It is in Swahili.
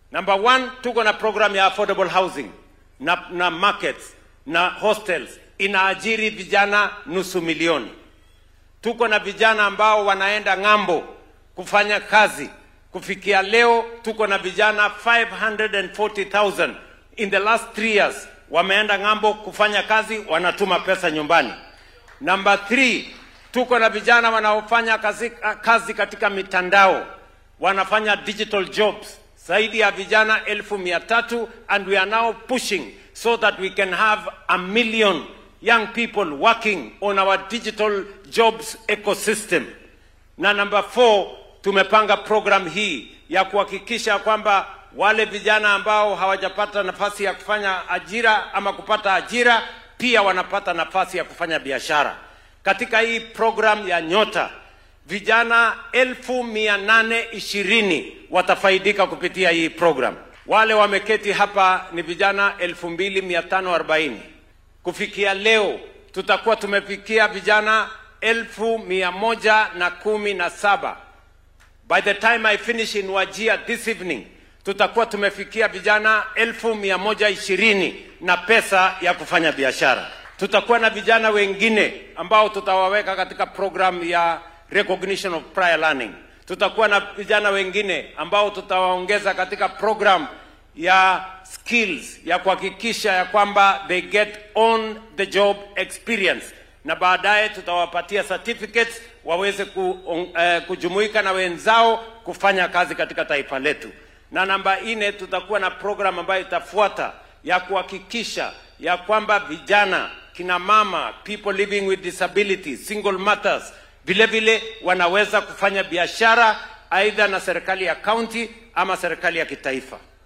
Number one, tuko na program ya affordable housing na, na markets na hostels inaajiri vijana nusu milioni. Tuko na vijana ambao wanaenda ng'ambo kufanya kazi. Kufikia leo tuko na vijana 540,000 in the last three years wameenda ng'ambo kufanya kazi, wanatuma pesa nyumbani. Number three, tuko na vijana wanaofanya kazi, kazi katika mitandao wanafanya digital jobs zaidi ya vijana elfu mia tatu and we are now pushing so that we can have a million young people working on our digital jobs ecosystem. Na number four, tumepanga program hii ya kuhakikisha kwamba wale vijana ambao hawajapata nafasi ya kufanya ajira ama kupata ajira pia wanapata nafasi ya kufanya biashara. Katika hii program ya Nyota vijana elfu mia nane ishirini watafaidika kupitia hii program. Wale wameketi hapa ni vijana elfu mbili mia tano arobaini. Kufikia leo tutakuwa tumefikia vijana elfu mia moja na kumi na saba. By the time I finish in Wajia this evening tutakuwa tumefikia vijana elfu mia moja ishirini na pesa ya kufanya biashara. Tutakuwa na vijana wengine ambao tutawaweka katika program ya recognition of prior learning. Tutakuwa na vijana wengine ambao tutawaongeza katika program ya skills ya kuhakikisha ya kwamba they get on the job experience, na baadaye tutawapatia certificates waweze ku, uh, kujumuika na wenzao kufanya kazi katika taifa letu. Na namba nne, tutakuwa na program ambayo itafuata ya kuhakikisha ya kwamba vijana, kina mama, people living with disabilities, single mothers vile vile wanaweza kufanya biashara aidha na serikali ya kaunti ama serikali ya kitaifa.